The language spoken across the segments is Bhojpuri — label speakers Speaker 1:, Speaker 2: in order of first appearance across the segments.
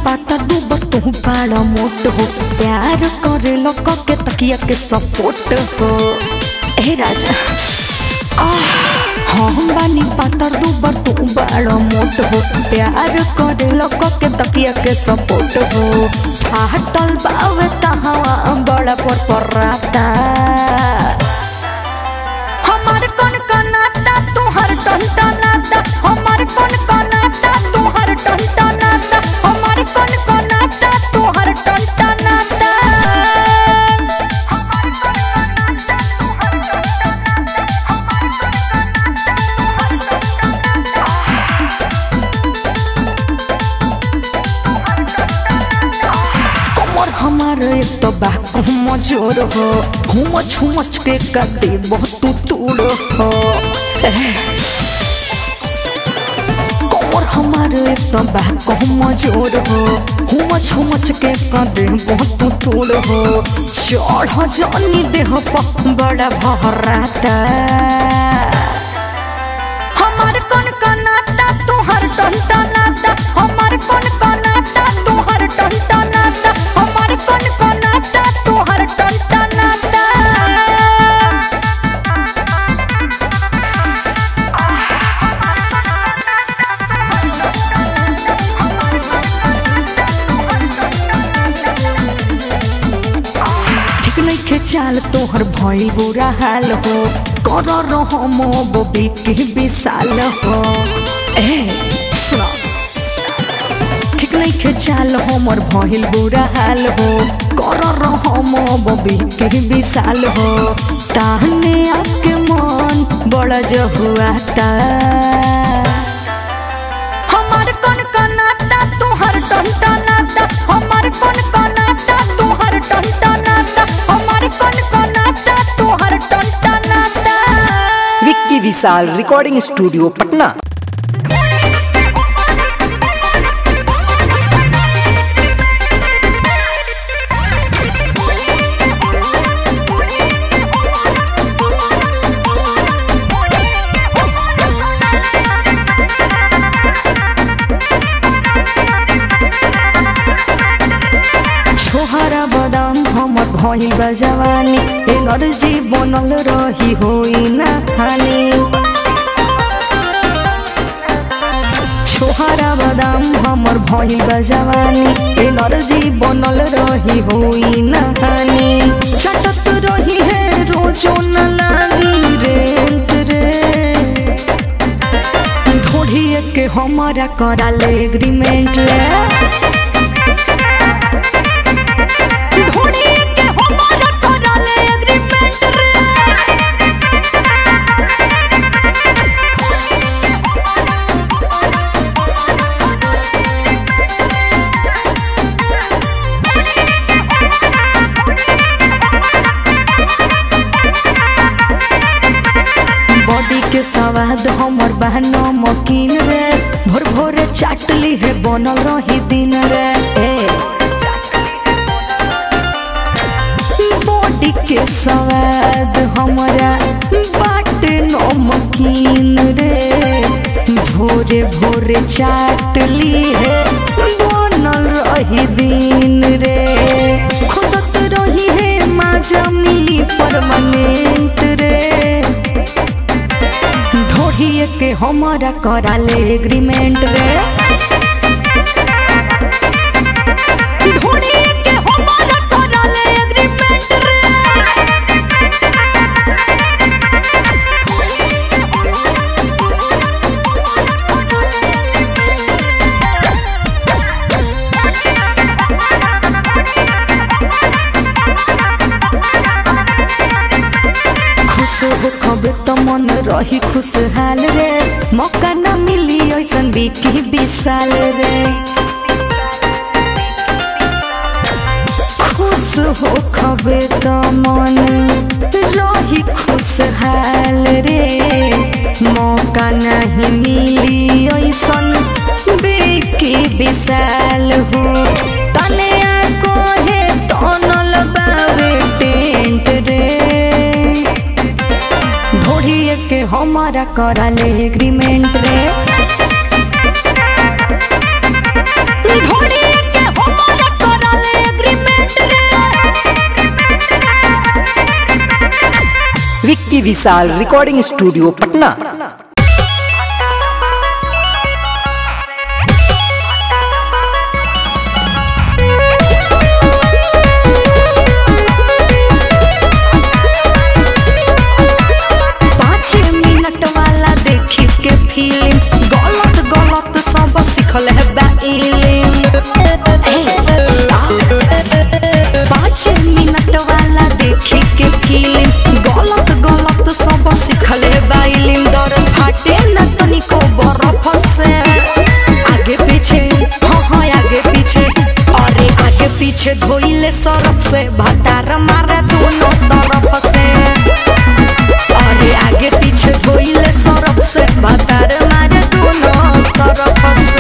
Speaker 1: पाता दूबर तू बड़ा मोट हो प्यार करे लोग के तकिया के सपोर्ट हो ए राजा आह, हम बानी पातर दूबर तू बड़ा मोट हो प्यार करे लोग के तकिया के सपोर्ट हो फाटल बावे तहावा बड़ा पर पराता हमार कौन कनाता तुहर टंटा नाता हमार कौन कनाता तुहर टंटा नाता हमार कौन कनाता तुहर टंटा नाता कमर हमार एक तो बाकू मजोर हो हुमच हुमच के कदे बहुत तूड़ हो कमर हमार एक तो बाकू मजोर हो हुमच हुमच के कदे बहुत तूड़ हो चढ़ जनी देह पर बड़ा भराता हमार कौन कनाता तुहर टंटा नाता हमार कौन कनाता तुहर टंटा नाता हमार कौन कनाता तुहर टंटा नाता ठीक नइखे चाल तोहर भइल बुरा हाल हो कर रहो मोबी के विशाल हो ए सुनो ठीक नइखे चाल हमर भइल बुरा हाल हो कर रहो मोबी के विशाल हो ताहने आके मन बड़ा जहुआता हमार कौन कनाता तुहर टंटा नाता हमार कौन कनाता तुहर टंटा नाता हमार कौन कनाता तुहर टंटा नाता
Speaker 2: विक्की विशाल रिकॉर्डिंग स्टूडियो पटना
Speaker 1: छोहरा बदाम हमर भइल बा जवानी एनर्जी बनल रही होई ना हानि छोहरा बदाम हमर भइल बा जवानी एनर्जी बनल रही होई ना हानि छटत रही है रोजो न लागी रेंट रे ढोढ़िए के हमारा कराले एग्रीमेंट रे ढोढ़िए के हमारा कराले एग्रीमेंट रे बॉडी के स्वाद हमर बहनो मकीन रे भोर भोरे चाटली है बनल रही दिन रे ए बॉडी के स्वाद हमरा बाटे नमकीन रे भोरे भोरे चाटली है बनल रही दिन रे खुदत रही है माजा मिली परमानेंट रे ढोढ़िए के हमारा कराले एग्रीमेंट रे ढोढ़िए के हमारा कराले एग्रीमेंट रे खुश हो खबे तो मन रही खुशहाल रे मौका न मिली ऐसन बिकी विशाल रे खुश हो खबे तो मन रही खुशहाल रे मौका नहीं मिली ऐसन बिकी विशाल हो तने को है तनल बावे टेंट रे ढोढ़िए के हमारा कराले एग्रीमेंट रे ढोढ़िए के
Speaker 2: विक्की विशाल रिकॉर्डिंग स्टूडियो पटना
Speaker 1: पाँच मिनट वाला देखी के फिल्म गलत गलत सब सिखल है बा इलिम पाँच मिनट वाला देखी के फिल्म गलत गलत सब सिखल है बा इलिम दर फाटे न तनिको बर्फ से आगे पीछे हाँ हाँ आगे पीछे अरे आगे पीछे धोइले सरफ से भटार मारे दोनों तरफ से अरे आगे पीछे धोइले सरफ से भतार मारे दोनों तरफ से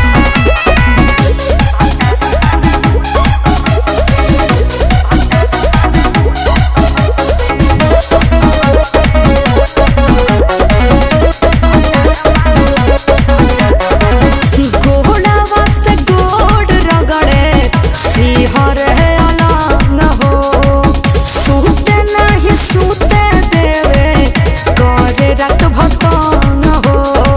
Speaker 1: घोड़ावा से गोड़ रगड़े सिहर है अलंग हो सूते नहीं सूते देवे करे रात भतंग हो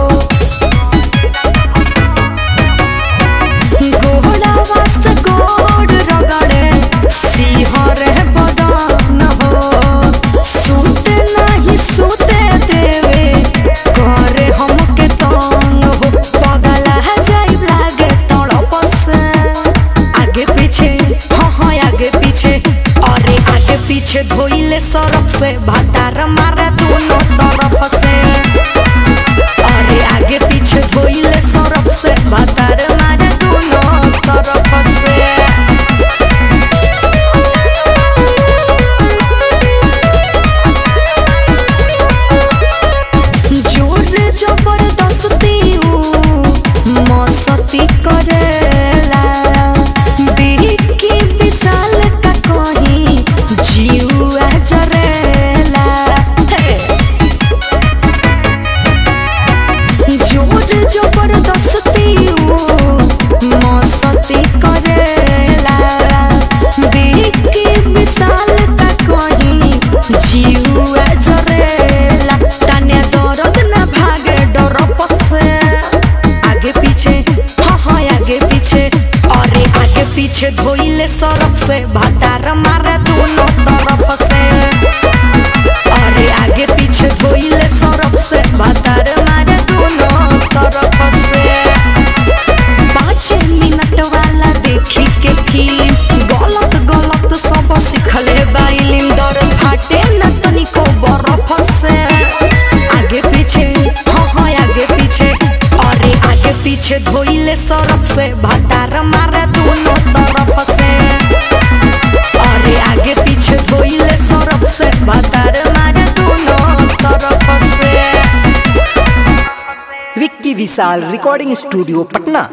Speaker 1: घोड़ावा से गोड़ रगड़े सिहर है बदन हो सूते नहीं सूते देवे करे हमके तंग हो पगला जाइब लागे तड़प से आगे पीछे हाँ हाँ आगे पीछे अरे आगे पीछे धोइले सरफ से भटार मारे दोनों तरफ से अरे आगे पीछे धोइले सरफ से भटार मारे दोनों तरफ से जोर जबरदस्ती ऊ मस्ती करेला बिकी विशाल का कहीं जीवा जरेला हे। जोर जबरदस्ती ऊ मस्ती करेला बिकी विशाल का कहीं जीवा जरेला तने दर्द न भागे डर पसे आगे पीछे हाँ हाँ आगे पीछे अरे आगे पीछे धोइले सरफ से भतार मारे दोनों तरफ से अरे आगे पीछे धोइले सरफ से भतार मारे दोनों तरफ से पाँच मिनट वाला देखी के फिल्म गलत गलत सब सिखले बाइलिम दर फाटे न तनिको बर्फ से आगे पीछे हाँ हाँ आगे पीछे अरे आगे पीछे धोइले सरफ से भतार मारे दोनों तरफ से अरे आगे पीछे धोइले सरफ से भतार मारे दोनों तरफ से
Speaker 2: विक्की विशाल रिकॉर्डिंग स्टूडियो पटना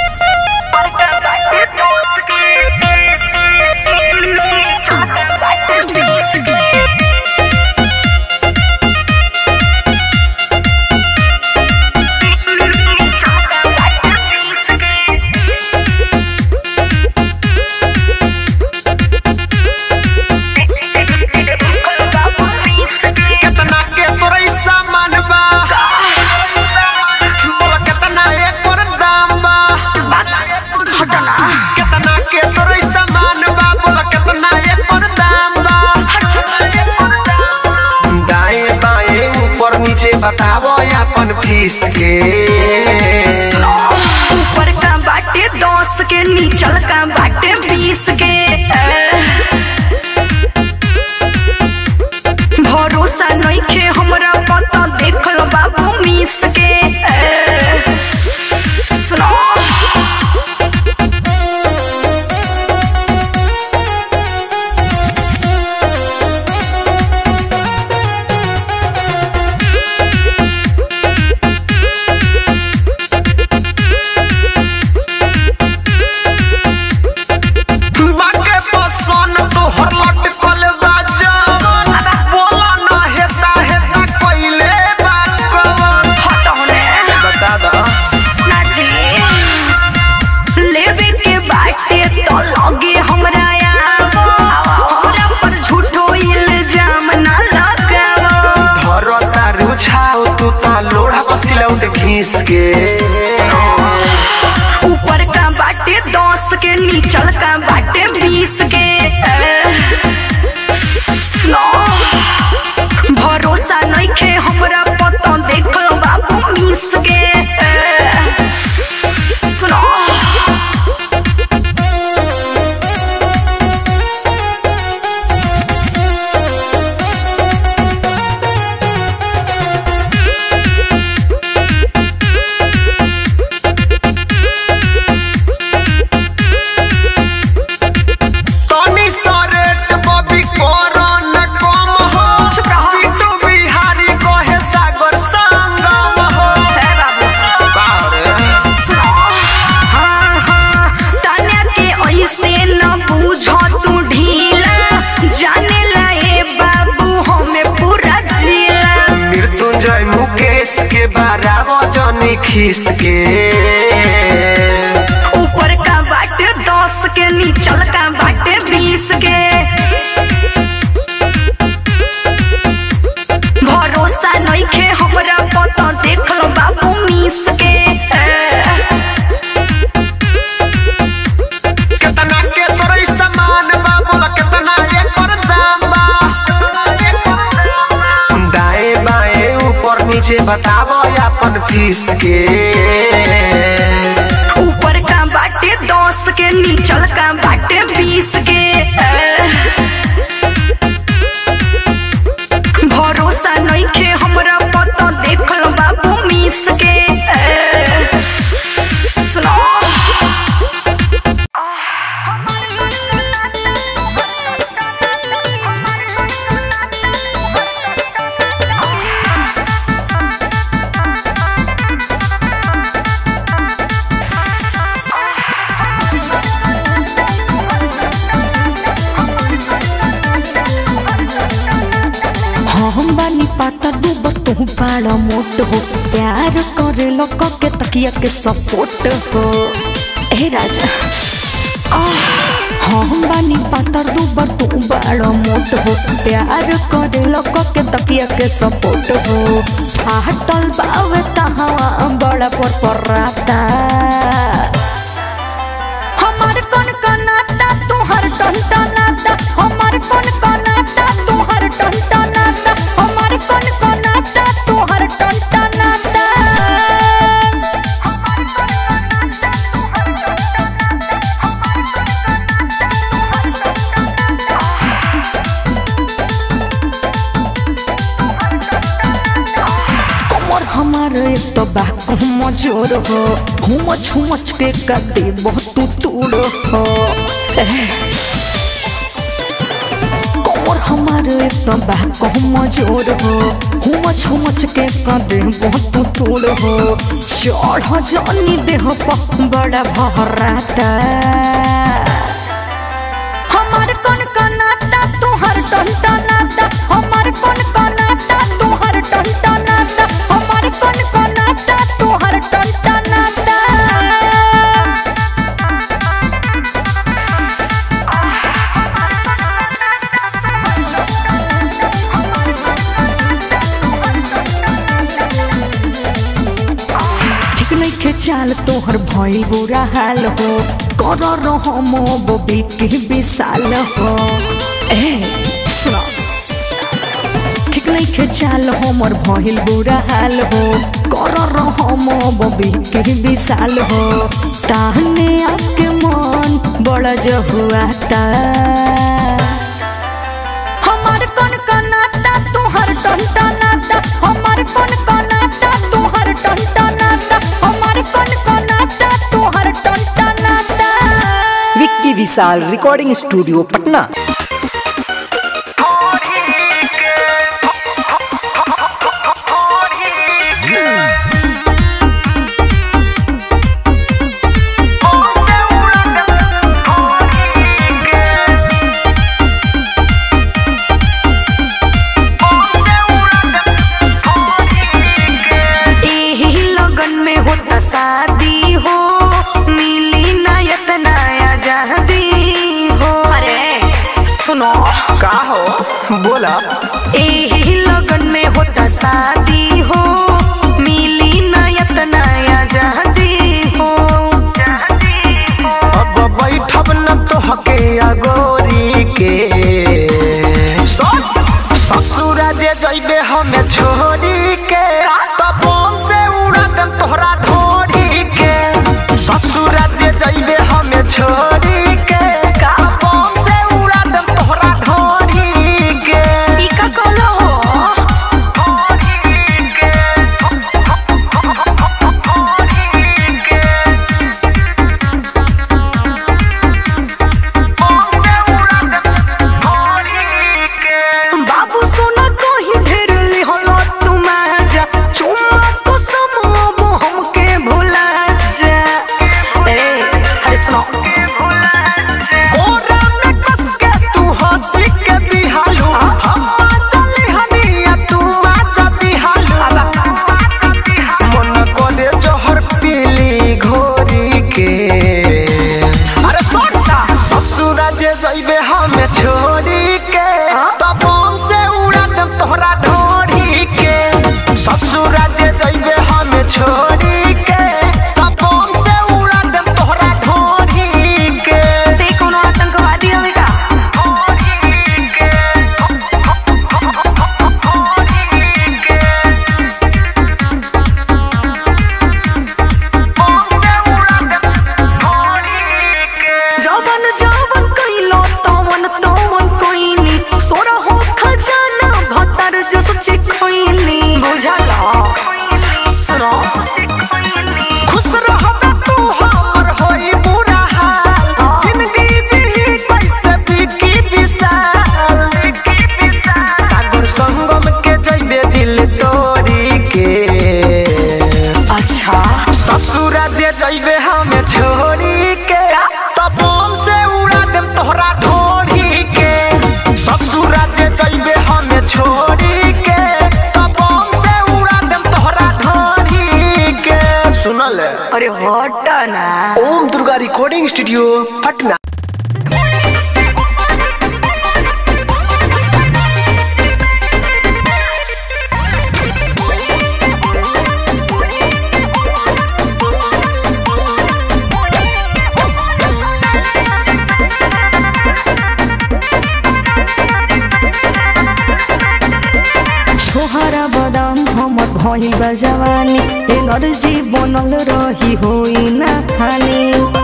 Speaker 3: केतना के तोरे सामान बा बोला केतना एकर दाम बा केतना के तोरे सामान बा बोला केतना एकर दाम बा दाएं बाएं ऊपर नीचे बतावो अपन फीस के
Speaker 1: ऊपर का बाटे दस के नीचल का बाटे बीस के भरोसा नइखे हमरा पता देखल बाबू मिस के सुनो
Speaker 3: बाके पसन तोहर लटकल बा जवन बोला ना हेता हेता घीस के
Speaker 1: ऊपर का बाटे दस के नीचल का बाटे बीस के सुनो, भरोसा नइखे हमरा पता देख लो बाबू मिस के सुनो
Speaker 3: तनी सरेट बबी करन कम हो
Speaker 1: चुप रहो।
Speaker 3: बिट्टू बिहारी कहे सागर संगम हो
Speaker 1: है बाबू
Speaker 3: बारे
Speaker 1: सुनो हाँ हाँ तने के ऐसे न बूझो तू ढीला जाने लाए बाबू हमें पूरा जिला
Speaker 3: मृत्युंजय मुकेश के बारह जनी खीस के
Speaker 1: ऊपर का बाटे दस के नीचल का बाटे बीस के भरोसा नइखे हमरा पता देख लो बाबू मिस के
Speaker 3: कितना के तोरे सामान बा बोला कितना एकर दाम बा दाएं बाएं ऊपर नीचे बतावो अपन फीस के
Speaker 1: ऊपर का बाटे दस के नीचल का बाटे बीस के भरोसा नइखे हमरा पता देख लो बाबू मिस के सुनो हम बानी पाता डूब तू बड़ा मोट हो प्यार करे लोग के तकिया के सपोर्ट हो ए राजा आह, हम बानी पातर दूबर तू बड़ा मोट हो प्यार करे लोग के तकिया के सपोर्ट हो फाटल बावे तहावा बड़ा पर पराता हमार कौन कनाता तुहर टंटनाता हमार कौन कनाता तुहर टंटनाता हमार कौन कनाता तुहर टंटनाता कमर हमार एक तो बाक मजोर हो हुमच हुमच के कदे बहुत तूड़ हो कमर हमार एक तो बाक मजोर हो हुमच हुमच के कदे बहुत तूड़ हो चढ़ जनी देह पर बड़ा भराता हमार कौन कनाता तुहर टंटनाता हमार कौन कनाता तुहर टंटनाता हमार कौन कनाता तुहर टंटनाता ठीक नइखे चाल तोहर भइल बुरा हाल हो कर रहो मोबी के विशाल हो ए सुनो ठीक नइखे चाल हमर भइल बुरा हाल हो कर रहो मोबी के विशाल हो ताहने आके मन बड़ा जहुआता हमार कौन कनाता तुहर टंटनाता हमार कौन कनाता तुहर टंटनाता हमार कौन कनाता तुहर टंटनाता
Speaker 2: विक्की विशाल रिकॉर्डिंग स्टूडियो पटना
Speaker 1: एही लगन में होता शादी हो मिली नायत नया जहदी हो अरे सुनो
Speaker 3: का हो बोला
Speaker 1: एही लगन में होता शादी हो मिली नायत अरे हट ना
Speaker 3: ओम दुर्गा रिकॉर्डिंग स्टूडियो पटना
Speaker 1: छोहरा बदाम हमर भइल बा जवानी एनर्जी बनल रही होई ना हानि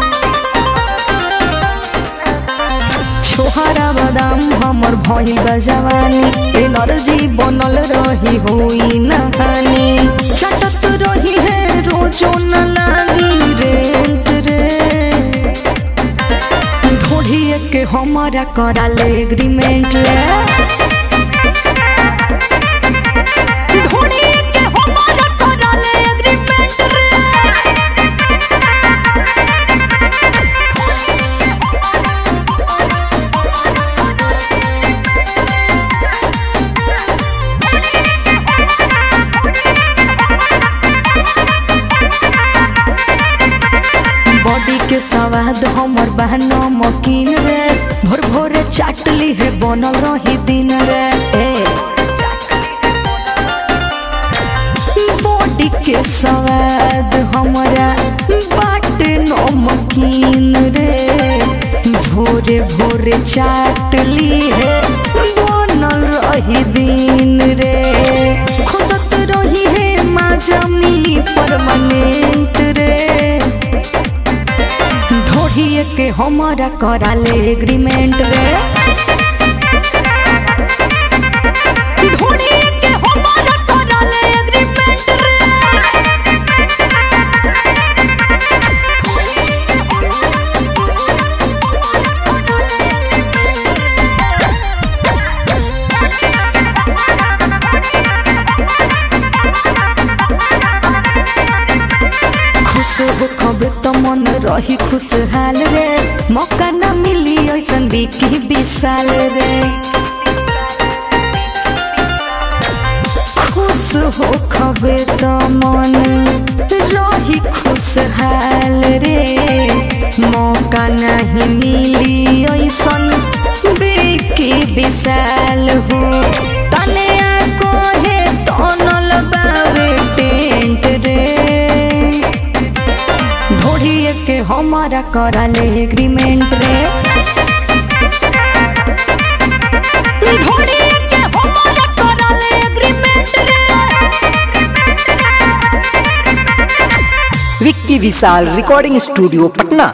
Speaker 1: छोहरा बदाम हमर भइल बा जवानी एनर्जी बनल रही होई ना हानि चटत रही है रोजो न लागी रेंट रे ढोढ़िए के हमारा कराले एग्रीमेंट रे ढूंढिए के हमारा कराले एग्रीमेंट रे बॉडी के स्वाद हमर बहन मकीन रे भोर भोरे चाटली है बनल रही दिन रे ए बॉडी के स्वाद हमरा बाटे नमकीन रे भोरे भोरे चाटली है बनल रही दिन रे खुदत रही है माजा मिली परमानेंट रे ढोढ़िए के हमारा कराले एग्रीमेंट रे ढोढ़िए के हमारा कराले एग्रीमेंट रे खुश हो खबे तो मन रही खुशहाल रे मौका ना मिली ऐसन बिकी विशाल रे खुश हो खबे तो मन रही खुशहाल रे मौका नहीं मिली ऐसन बिकी विशाल हो तने को है तनल बावे टेंट रे ढोढ़िए के हमारा कराले एग्रीमेंट रे ढोढ़िए के हमारा कराले एग्रीमेंट रे
Speaker 2: विक्की विशाल रिकॉर्डिंग स्टूडियो पटना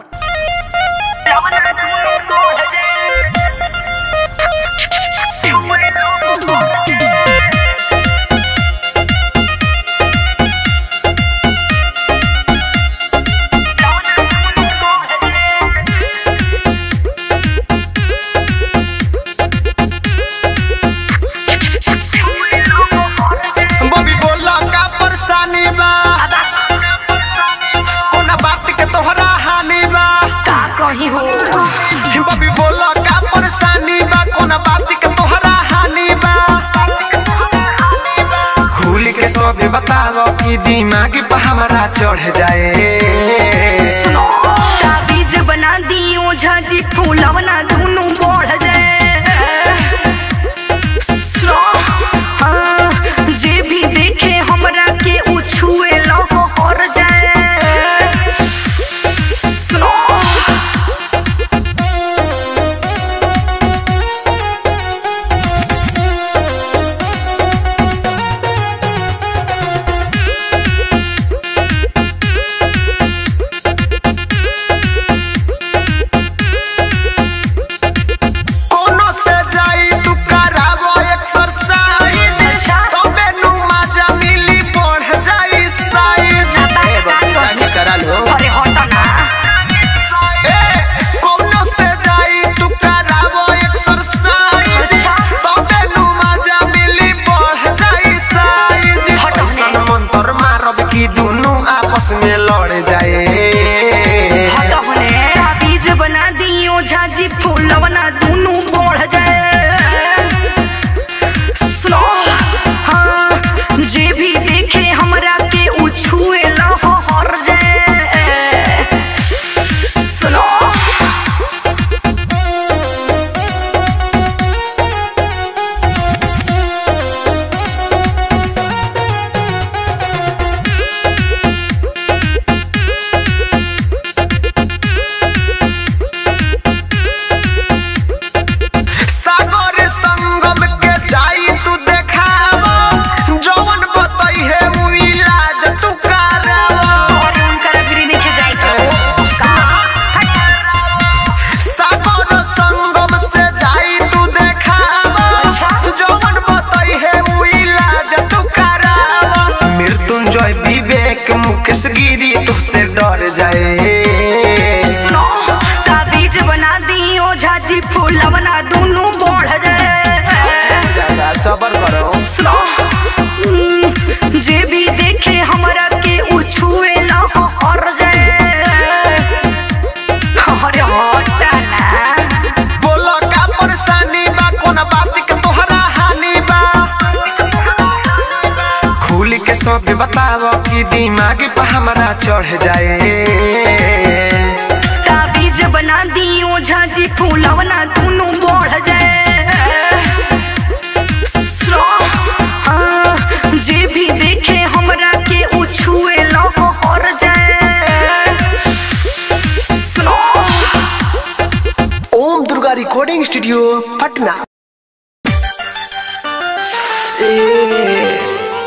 Speaker 3: बबी बोला का परेशानी बा कोना बात के तोहरा हानि बा
Speaker 1: का कहीं हो
Speaker 3: बबी बोला का परेशानी बा कोना बात के तोहरा हानि बा खुल के सब बताओ कि दिमाग पे हमरा चढ़ जाए
Speaker 1: ताबीज बना दियो झाजी फूलवना दोनों बढ़ जाए हाँ, जे भी देखे हमरा के उ छुए लहो और जाए सुनो
Speaker 3: जाए
Speaker 1: सुनो ताबीज बना दी ओझा जी फूल बना दोनों बढ़ जाए
Speaker 3: सबर करो
Speaker 1: सुनो हम्म, जे भी देखे हमरा के उ छुए ना हो और जाए अरे हटा ना
Speaker 3: बोलो का परेशानी बा कोना बात के तोहरा हानि बा खुल के सब बताओ कि दिमाग पे हमरा चढ़ जाए
Speaker 1: ताबीज बना दी ओझा जी फूल बना दोनों बढ़ जाए सुनो, हाँ, जे भी देखे हमरा के उ छुए ना हो और जाए सुनो
Speaker 3: ओम दुर्गा रिकॉर्डिंग स्टूडियो पटना ए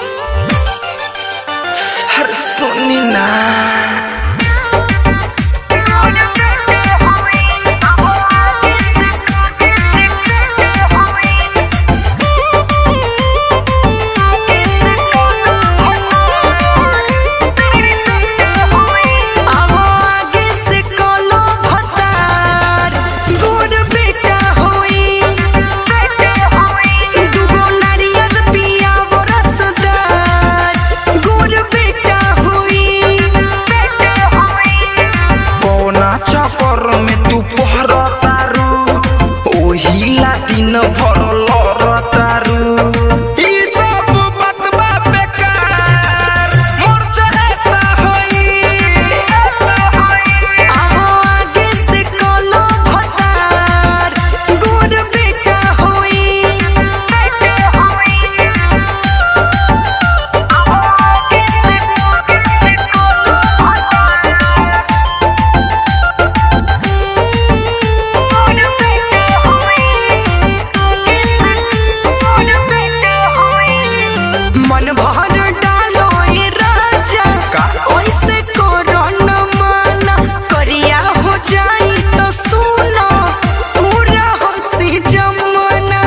Speaker 3: हर सोनी ना
Speaker 1: अब आगे से कोनो भतार गोर बेटा होई दुगो नारियल पिया वो रसदार गोर बेटा होई
Speaker 3: कोना चक्कर में तू पहर तारू ओही ला दिन भर लर तारू ई सब बतबा बेकार मोर चहेता होई
Speaker 1: अब आगे से कोनो भतार गोर बेटा होई मन भर डालो ए राजा
Speaker 3: का?
Speaker 1: ओइसे करो न माना करिया हो जाई तो सुनो पूरा होसी जमाना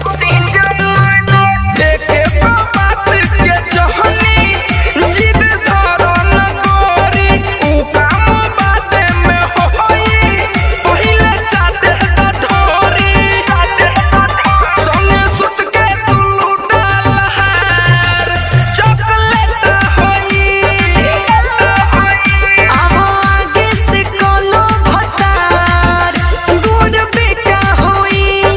Speaker 3: एके बात के जहनी जिद धरो न गोरी ऊ काम बाते में होई पहिले चाटे द ढोरी संगे सुत के तू लूटा लहार चॉकलेट होई
Speaker 1: अब आगे से कोनो भतार गोर बेटा होई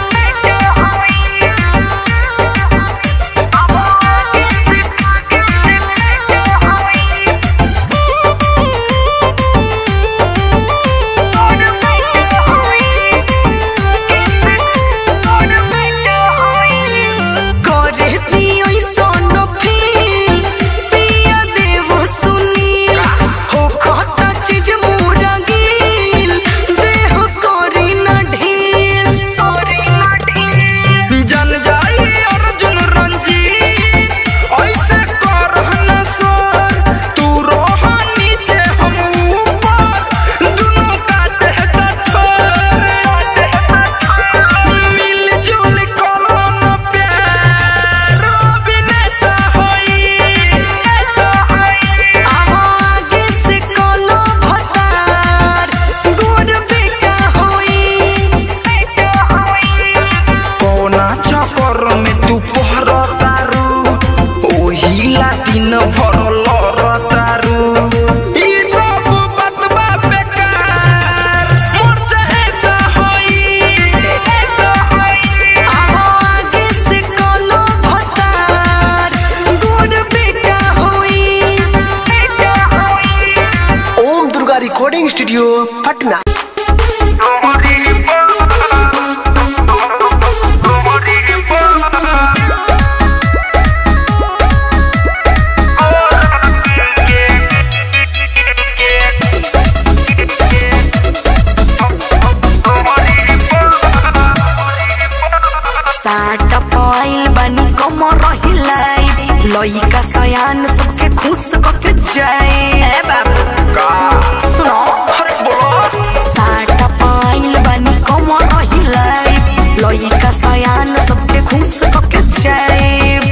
Speaker 1: करे दियो सोनो फील पिया देव सुनील हो खाता चीज मुरा गिल देह करी न ढील
Speaker 3: जन जाई अर्जुन रंजीत ऐसे कर न सोर तू रोह नीचे हम ऊपर दुनों काटे द ठोर मिल जुल करो न प्यार अभिनेता होई
Speaker 1: अब आगे से कोनो भतार गोर बेटा होई
Speaker 3: कोना चक्कर में तू पहर तारू ओही ला दिन भर लर तारू ई सब बतबा बेकार मोर चहेता होई
Speaker 1: अब आगे से कोनो भतार गोर बेटा होई
Speaker 3: ओम दुर्गा रिकॉर्डिंग स्टूडियो पटना
Speaker 1: साट पाइल बनी कमर हिलाई लइका सयान सबके खुश कके जाए ए बाबू
Speaker 3: का
Speaker 1: सुनो
Speaker 3: अरे बोलो
Speaker 1: साट पाइल बनी कमर हिलाई लइका सयान सबके खुश कके जाए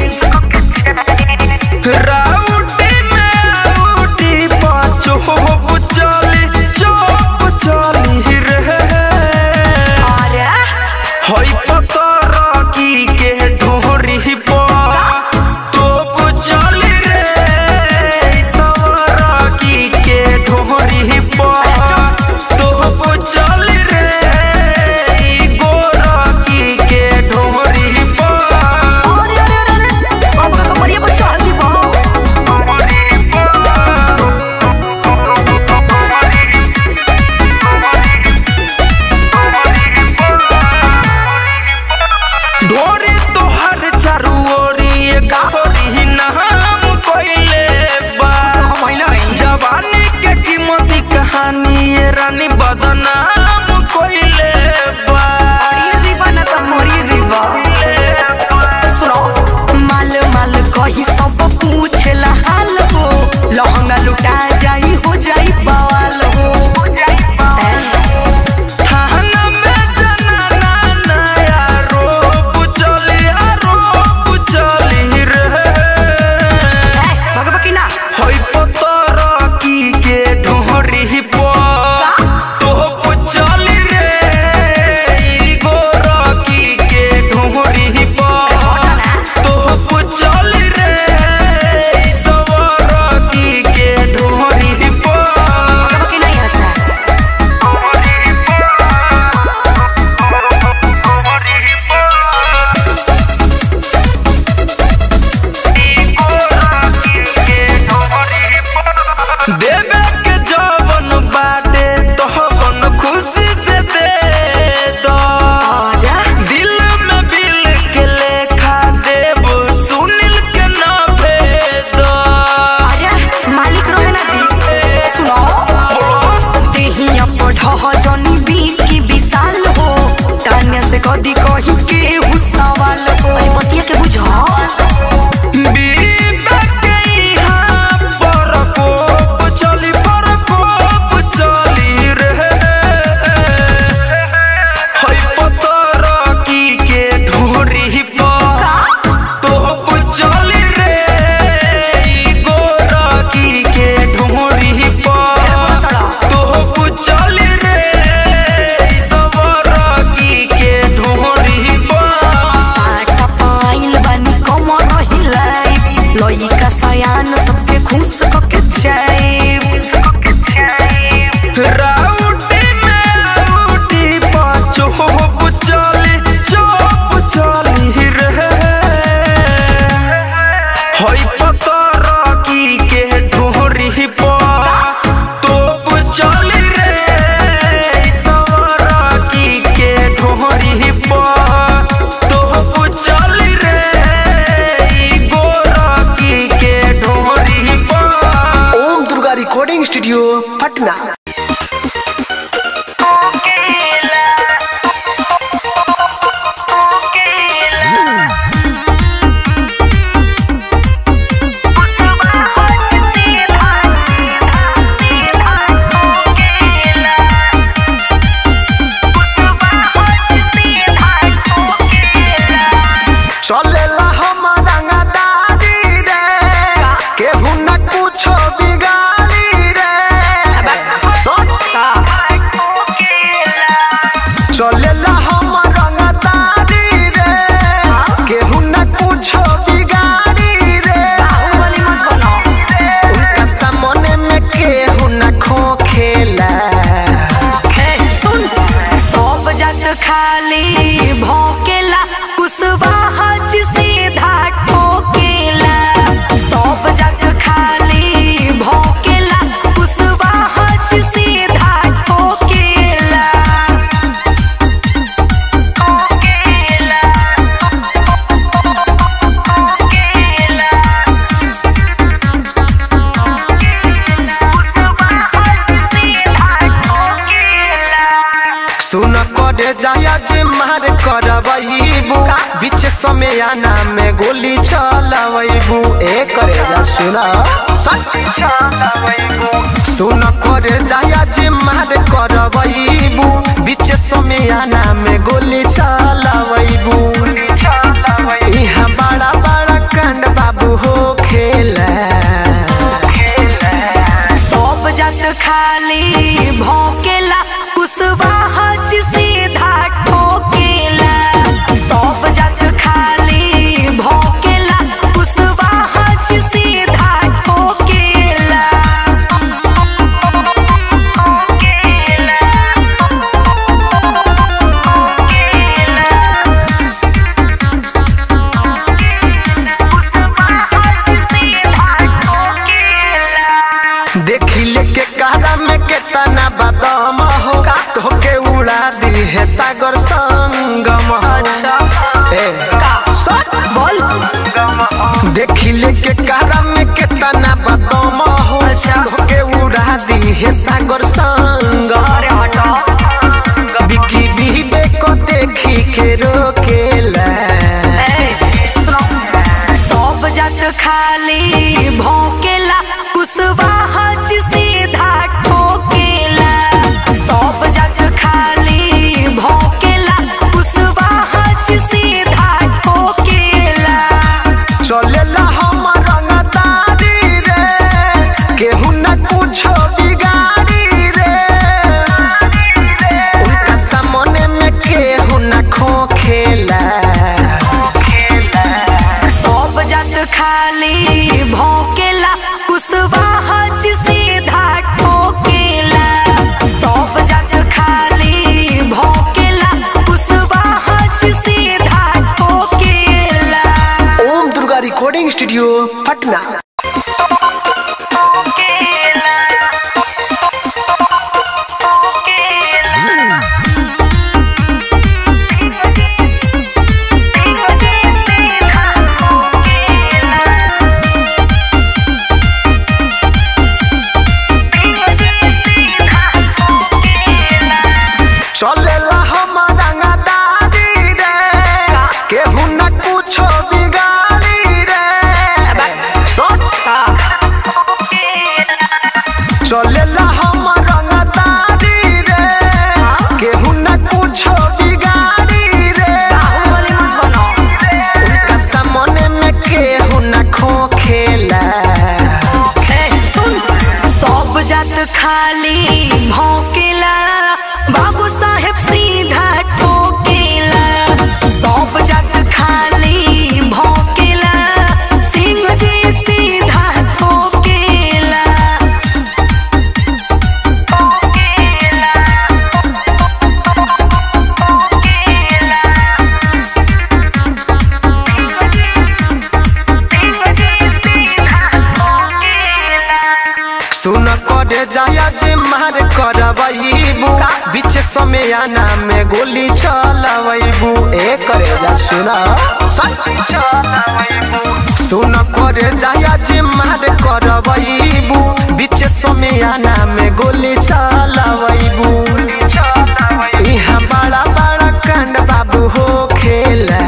Speaker 3: राउटी में आउटी पाँच हो
Speaker 1: लइका सयान सबके खुश कके जाए
Speaker 3: राउटी में राउटी पाँचो होप चली चोप चली रे हई पतर की के ढोरी पर तोप चली रे सवर की के ढोरी पर तोप चली रे ई गोर की के ढोरी पर
Speaker 4: ओम दुर्गा रिकॉर्डिंग स्टूडियो पटना
Speaker 3: चलेला हमारा गदारी रे केहू न कुछो बिगाड़ी रे चलेला हमारा गदारी रे केहू न कुछो बिगाड़ी रे उनका सामने में केहू न खोखेला
Speaker 1: सुन सब जात खाली भौकेला कुशवाहा जी सीधा ठोकेला सब जात खाली भौकेला कुशवाहा जी सीधा ठोकेला ठोकेला
Speaker 3: सुन करे जाया जे मार करबू बीच समय आना में गोली चलबू ए करे जा सुन सुन करे जाया जे मार करबू बीच समय आना में गोली चलबू यहाँ बड़ा बड़ा कांड बाबू हो खेला
Speaker 1: सब जात खाली भौकेला कुशवाहा जी सीधा ठोकेला सब जात खाली भौकेला कुशवाहा जी सीधा ठोकेला
Speaker 3: देखी लेके कारा में केतना बादाम हो तोके उड़ा दी है सागर संगम अच्छा ए बोल देखी लेके कारा में केतना बादाम हो तोके उड़ा दी है सागर संगम अरे हटा बिकी बीबे को देखी के रोकेला
Speaker 1: सब जात खाली भौकेला कुशवाहा जी सीधा ठोकेला सब जात खाली भौकेला कुशवाहा जी सीधा ठोकेला
Speaker 3: चलेला हमर रंगदारी रे केहू न कुछो बिगाड़ी रे उनका सामने में केहू न खोखेला
Speaker 1: सब जात खाली भौकेला कुशवाहा जी सीधा ठोकेला सब जात खाली भौकेला कुशवाहा जी सीधा ठोकेला
Speaker 4: ओम दुर्गा रिकॉर्डिंग स्टूडियो पटना
Speaker 3: चलेला हमर रंगदारी रे केहू न कुछो बिगाड़ी रे चलेला हमर रंगदारी रे केहू न कुछो बिगाड़ी रे उनका सामने में केहू न खोखेला
Speaker 1: सब जात खाली भौकेला बाबू साहेब सीधा ठोकेला सब जात खाली भौकेला सिंह जी सीधा ठोकेला
Speaker 3: सुन करे जाया जे मार करबईबू बीच समय आना में गोली चलबईबू ए करे जा सुना सुन करे जाया जे मार करबईबू बीच समय आना में गोली चलबईबू इहाँ बड़ा बड़ा कांड बाबू हो खेला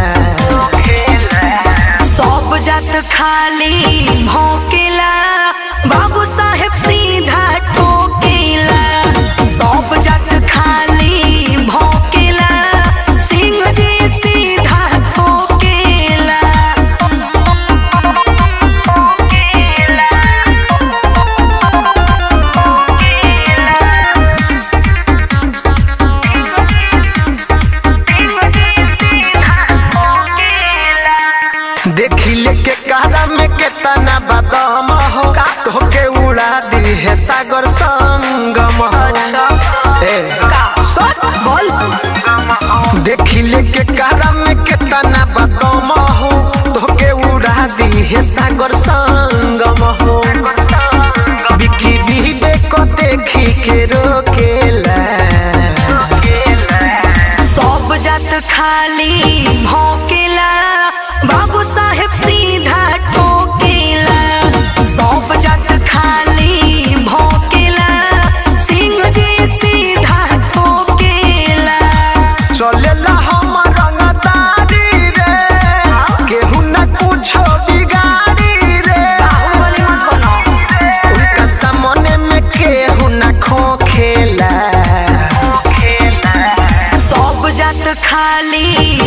Speaker 1: सब जात खाली भौकेला बाबू साहेब सीधा ठोकेला सब जात खाली भौकेला सिंह जी सीधा ठोकेला
Speaker 3: देखी लेके कारा में केतना बदम हो तोके उड़ा दी है सागर संगम अच्छा ए बोल देखी लेके कारा में केतना बदम हो तोके उड़ा दी है सागर संगम हो बिकी बीबे को देखी के रोकेला
Speaker 1: सब जात खाली भौकेला बाबू साहेब सीधा ठोकेला सब जात खाली भौकेला सिंह जी सीधा ठोकेला
Speaker 3: चलेला हम रंगदारी रे केहू न कुछो बिगाड़ी रे
Speaker 1: बाहुबली मत बनो
Speaker 3: उनका सामने में केहू न खोखेला
Speaker 1: सब जात खाली